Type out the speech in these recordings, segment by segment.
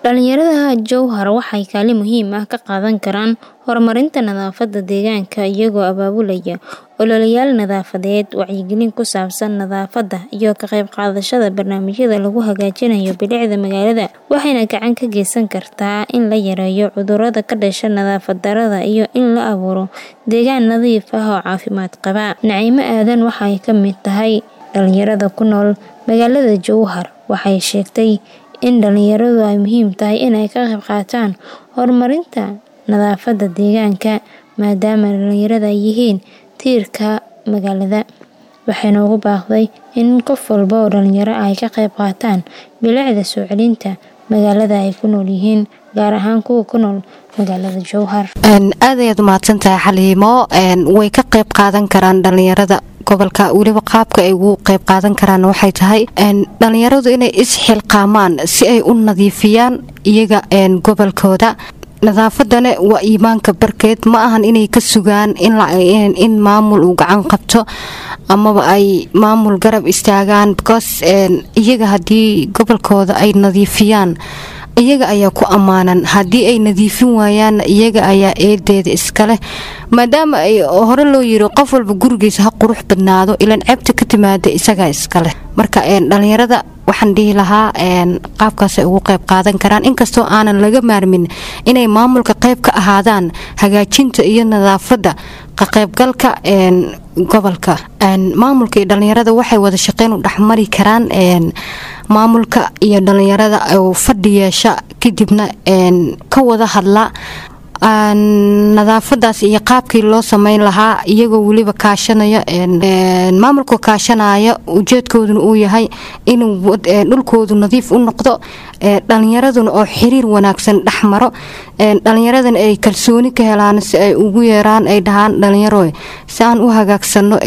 Dhalinyarada Jowhar waxay kaalin muhiim ah ka qaadan karaan horumarinta nadaafadda deegaanka iyagoo abaabulaya ololeyaal nadaafadeed, wacyigelin ku saabsan nadaafadda, iyo ka qayb qaadashada barnaamijyada lagu hagaajinayo bilicda magaalada. Waxayna gacan ka geysan kartaa in la yareeyo cudurrada ka dhasha nadaafad darrada iyo in la abuuro deegaan nadiif ah oo caafimaad qaba. Naciime Aadan waxay ka mid tahay dhalinyarada ku nool magaalada Jowhar. Waxay sheegtay in dhalinyaradu ay muhiim tahay inay ka qayb qaataan horumarinta nadaafadda deegaanka maadaama dhalinyarada ay yihiin tiirka magaalada. Waxayna ugu baaqday in qof walba oo dhalinyaro ah ay ka qayb qaataan bilicda soo celinta magaalada ay ku nool yihiin, gaar ahaan kuwa ku nool magaalada Jowhar. aad ayaad umahadsantahay xaliimo way ka qayb qaadan karaan dhalinyarada gobolka weliba qaabka ay ugu qayb qaadan karaan waxay tahay dhalinyaradu inay isxilqaamaan si ay u nadiifiyaan iyaga gobolkooda nadaafadana waa iimaanka barkeed ma ahan inay ka sugaan in maamul uu gacan qabto amaba ay maamul garab istaagaan because iyaga haddii gobolkooda ay nadiifiyaan iyaga ayaa ku ammaanan haddii ay nadiifin waayaan iyaga ayaa eedeeda iskaleh maadaama ay hore loo yiri qof walba gurigiisa ha qurux badnaado ilan ceebta ka timaada isagaa iskaleh marka dhalinyarada waxaan dhihi lahaa qaabkaasay ugu qayb qaadan karaan inkastoo aanan laga maarmin inay maamulka qayb ka ahaadaan hagaajinta iyo nadaafadda ka qaybgalka gobolka maamulka iyo dhalinyarada waxay wada shaqeyn u dhexmari karaan maamulka iyo dhalinyarada oo fadhi yeesha kadibna ka wada hadla nadaafadaas iyo qaabkii loo sameyn lahaa iyagoo weliba kaashanaya maamulka kaashanaya ujeedkooduna uu yahay inuu dhulkoodu nadiif u noqdo dhalinyaraduna oo xiriir wanaagsan dhexmaro dhalinyaradana ay kalsooni ka helaan si ay ugu yeeraan ay dhahaan dhalinyaro si aan u hagaagsano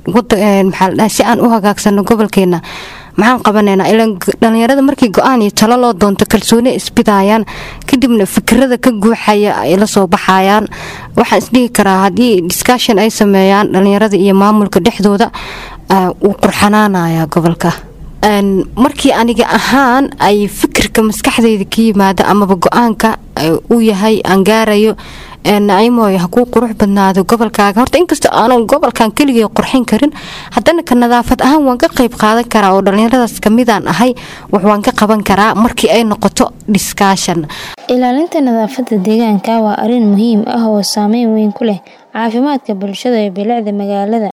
si aan u hagaagsano gobolkeena maxaan qabanaynaa ilaan dhalinyarada markii go-aan iyo talo loo doonto kalsooni isbidayaan kadibna fikirada ka guuxaya ay la soo baxayaan waxaan isdhihi karaa haddii discussion ay sameeyaan dhalinyarada iyo maamulka dhexdooda wuu qurxanaanaya gobolka markii aniga ahaan ay fikirka maskaxdeyda ka yimaada amaba go-aanka uu yahay aan gaarayo naciimooy ha kuu qurux badnaado gobolkaaga horta inkastoo aanan gobolkan keligay qurxin karin haddana ka nadaafad ahaan waan ka qayb qaadan karaa oo dhallinyaradaas kamidaan ahay wax waan ka qaban karaa markii ay noqoto dhiskaashan ilaalinta nadaafadda deegaanka waa arrin muhiim ah oo saameyn weyn ku leh caafimaadka bulshada iyo bilicda magaalada